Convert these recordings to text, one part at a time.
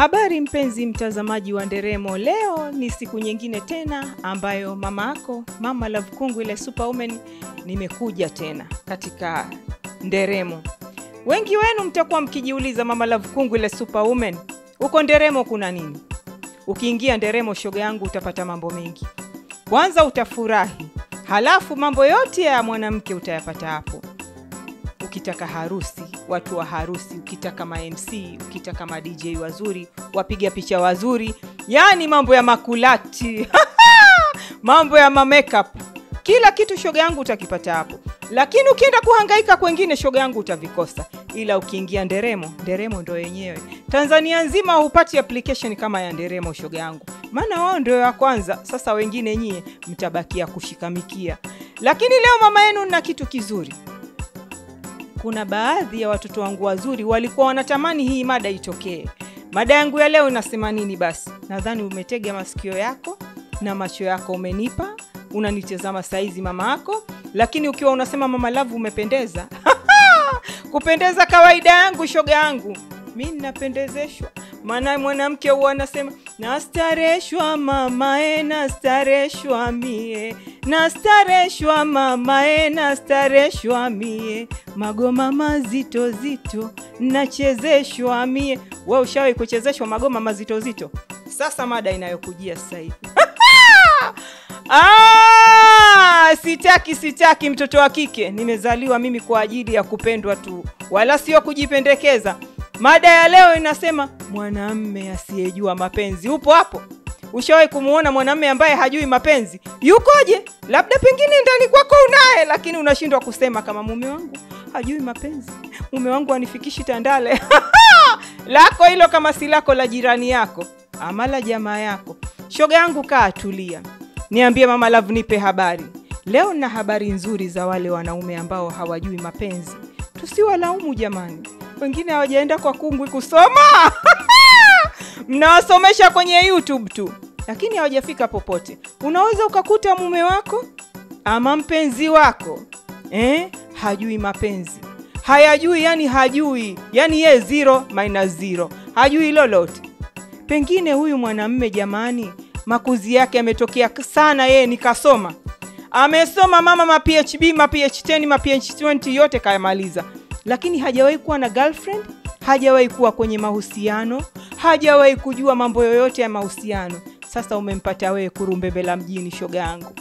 Habari mpenzi mtazamaji wa Nderemo, leo ni siku nyingine tena ambayo mama yako Mama Love Kungu ile superwoman nimekuja tena katika Nderemo. Wengi wenu mtakuwa mkijiuliza Mama Love Kungu ile superwoman, huko Nderemo kuna nini? Ukiingia Nderemo, shoga yangu, utapata mambo mengi. Kwanza utafurahi, halafu mambo yote ya mwanamke utayapata hapo ukitaka harusi, watu wa harusi, ukitaka ma MC, ukitaka ma DJ wazuri, wapiga picha wazuri, yaani mambo ya makulati mambo ya ma makeup, kila kitu shoga yangu utakipata hapo. Lakini ukienda kuhangaika kwengine, shoga yangu utavikosa, ila ukiingia Nderemo, Nderemo ndo yenyewe. Tanzania nzima hupati application kama ya Nderemo, shoga yangu, maana wao ndio ya kwanza. Sasa wengine nyie mtabakia kushikamikia, lakini leo mama yenu na kitu kizuri kuna baadhi ya watoto wangu wazuri walikuwa wanatamani hii mada itokee. Mada yangu ya leo inasema nini? Basi nadhani umetega masikio yako na macho yako umenipa, unanitazama saizi mama yako, lakini ukiwa unasema mama Love umependeza kupendeza kawaida yangu, shoga yangu, mi ninapendezeshwa maana mwanamke huwa anasema nastareshwa mamae, nastareshwa mie, nastareshwa mamae, nastareshwa mie, magoma mazito zito nachezeshwa mie. We ushawahi kuchezeshwa magoma mazito zito? Sasa mada inayokujia sasa hivi Ah, sitaki sitaki, mtoto wa kike nimezaliwa mimi kwa ajili ya kupendwa tu, wala sio kujipendekeza. Mada ya leo inasema mwanamme asiyejua mapenzi. Upo hapo? Ushawahi kumuona mwanamme ambaye hajui mapenzi? Yukoje? Labda pengine ndani kwako unaye, lakini unashindwa kusema kama mume wangu hajui mapenzi, mume wangu anifikishi Tandale. lako hilo kama si lako, la jirani yako ama la jamaa yako. Shoga yangu, kaa tulia, niambie Mama Love, nipe habari leo. Na habari nzuri za wale wanaume ambao hawajui mapenzi. Tusiwalaumu jamani, wengine hawajaenda kwa kungwi kusoma mnawasomesha kwenye YouTube tu, lakini hawajafika popote. Unaweza ukakuta mume wako ama mpenzi wako eh, hajui mapenzi, hayajui, yani hajui, yani ye zero minus zero, hajui lolote. Pengine huyu mwanamme jamani, makuzi yake yametokea sana, yeye ni kasoma, amesoma mama ma PhD ma PH10 ma PH20 yote kayamaliza lakini hajawahi kuwa na girlfriend, hajawahi kuwa kwenye mahusiano, hajawahi kujua mambo yoyote ya mahusiano. Sasa umempata wewe kurumbebela mjini, shoga yangu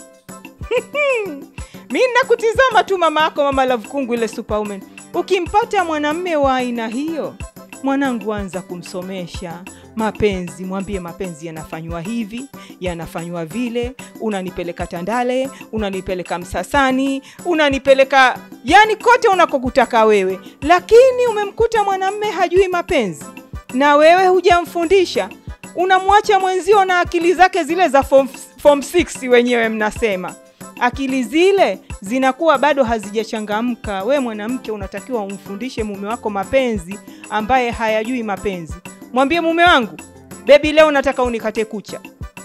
mi nakutizama tu mama yako, Mama Love Kungu ile superwoman. Ukimpata mwanamme wa aina hiyo, mwanangu, anza kumsomesha mapenzi, mwambie mapenzi yanafanywa hivi, yanafanywa vile. Unanipeleka Tandale, unanipeleka Msasani, unanipeleka yani kote unakokutaka wewe, lakini umemkuta mwanamme hajui mapenzi na wewe hujamfundisha, unamwacha mwenzio na akili zake zile za form, form 6 wenyewe mnasema akili zile zinakuwa bado hazijachangamka. We mwanamke unatakiwa umfundishe mume wako mapenzi, ambaye hayajui mapenzi. Mwambie mume wangu, bebi, leo nataka unikate kucha,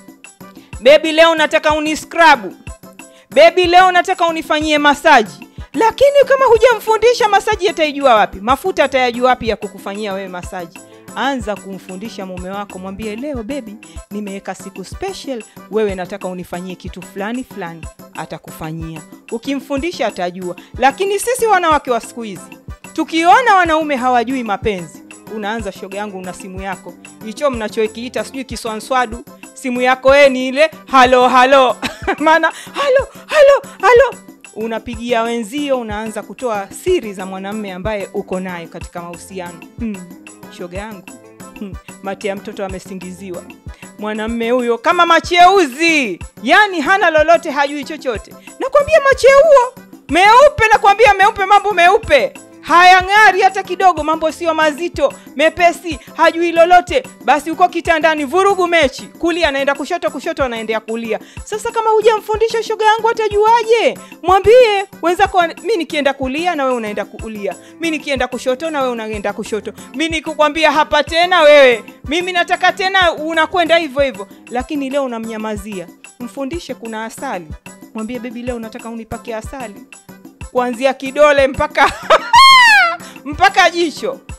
bebi, leo nataka uniskrabu, bebi, leo nataka unifanyie masaji. Lakini kama hujamfundisha masaji, ataijua wapi? Mafuta atayajua wapi ya kukufanyia wewe masaji? Anza kumfundisha mume wako, mwambie leo bebi, nimeweka siku special, wewe nataka unifanyie kitu fulani fulani, atakufanyia. Ukimfundisha atajua. Lakini sisi wanawake wa siku hizi tukiona wanaume hawajui mapenzi, unaanza shoga yangu, una simu yako hicho mnachokiita sijui kiswanswadu, simu yako ee ni ile halo halo maana halo halo halo unapigia wenzio, unaanza kutoa siri za mwanamme ambaye uko naye katika mahusiano hmm. Shoga yangu hmm. Mate ya mtoto amesingiziwa. Mwanamme huyo kama macheuzi, yani hana lolote, hajui chochote. Nakwambia macheuo meupe, nakwambia meupe, mambo meupe hayang'ari hata kidogo, mambo sio mazito, mepesi, hajui lolote. Basi uko kitandani, vurugu mechi, kulia anaenda kushoto, kushoto anaendea kulia. Sasa kama hujamfundisha shoga yangu, atajuaje? Mwambie wenzako, mi nikienda kulia na wewe unaenda kulia, mi nikienda kushoto na wewe unaenda kushoto, mi nikukwambia hapa tena, wewe mimi nataka tena, unakwenda hivyo hivyo. Lakini leo unamnyamazia. Mfundishe kuna asali, mwambie bebi, leo nataka unipake asali kuanzia kidole mpaka mpaka jicho.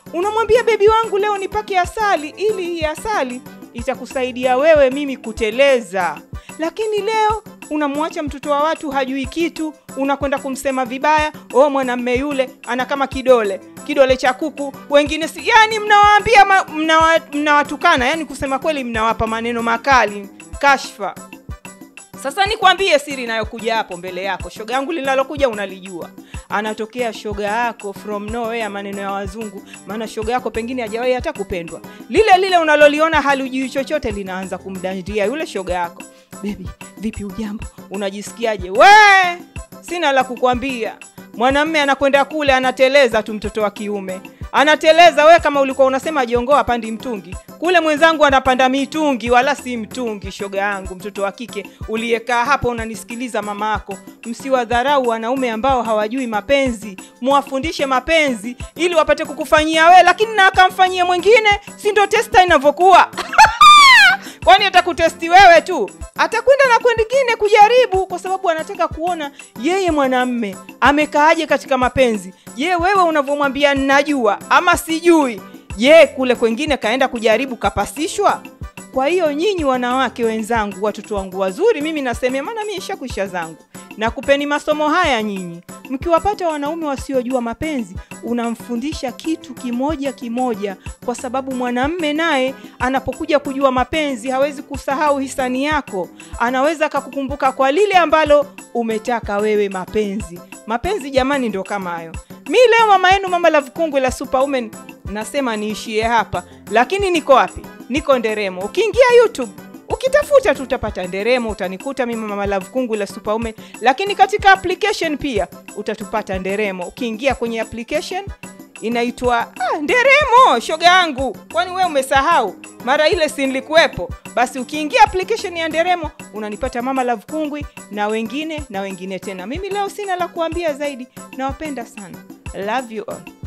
unamwambia bebi wangu leo nipake asali ili hii asali itakusaidia wewe mimi kuteleza lakini leo unamwacha mtoto wa watu hajui kitu unakwenda kumsema vibaya o mwanamme yule ana kama kidole kidole cha kuku wengine si yani mnawaambia ma- mnawa- mnawatukana yani kusema kweli mnawapa maneno makali kashfa sasa nikwambie siri inayokuja hapo mbele yako shoga yangu linalokuja unalijua anatokea shoga yako from nowhere maneno ya wazungu maana shoga yako pengine hajawahi hata kupendwa lile lile unaloliona halijui chochote linaanza kumdandia yule shoga yako bebi vipi ujambo unajisikiaje we sina la kukwambia mwanamme anakwenda kule anateleza tu mtoto wa kiume anateleza we kama ulikuwa unasema jongo apandi mtungi kule mwenzangu anapanda mitungi wala si mtungi shoga yangu mtoto wa kike uliyekaa hapo unanisikiliza mama ako msiwadharau wanaume ambao hawajui mapenzi muwafundishe mapenzi ili wapate kukufanyia we lakini na akamfanyia mwingine si ndo testa inavyokuwa kwani atakutesti wewe tu atakwenda na kwengine kujaribu kwa sababu anataka kuona yeye mwanamme amekaaje katika mapenzi je wewe unavyomwambia najua ama sijui je kule kwengine kaenda kujaribu kapasishwa kwa hiyo nyinyi wanawake wenzangu watoto wangu wazuri mimi nasemea maana mi ishakwisha zangu na kupeni masomo haya nyinyi mkiwapata wanaume wasiojua mapenzi unamfundisha kitu kimoja kimoja kwa sababu mwanamme naye anapokuja kujua mapenzi hawezi kusahau hisani yako anaweza akakukumbuka kwa lile ambalo umetaka wewe mapenzi mapenzi jamani ndo kama hayo mi leo mama yenu mama la vikungwi la superwoman nasema niishie hapa lakini niko wapi niko nderemo ukiingia youtube ukitafuta tu utapata nderemo utanikuta mimi mama love kungu la superwoman lakini katika application pia utatupata nderemo ukiingia kwenye application inaitwa ah, nderemo shoga yangu kwani we umesahau mara ile si nilikuwepo basi ukiingia application ya nderemo unanipata mama love kungwi na wengine na wengine tena mimi leo sina la kuambia zaidi nawapenda sana love you all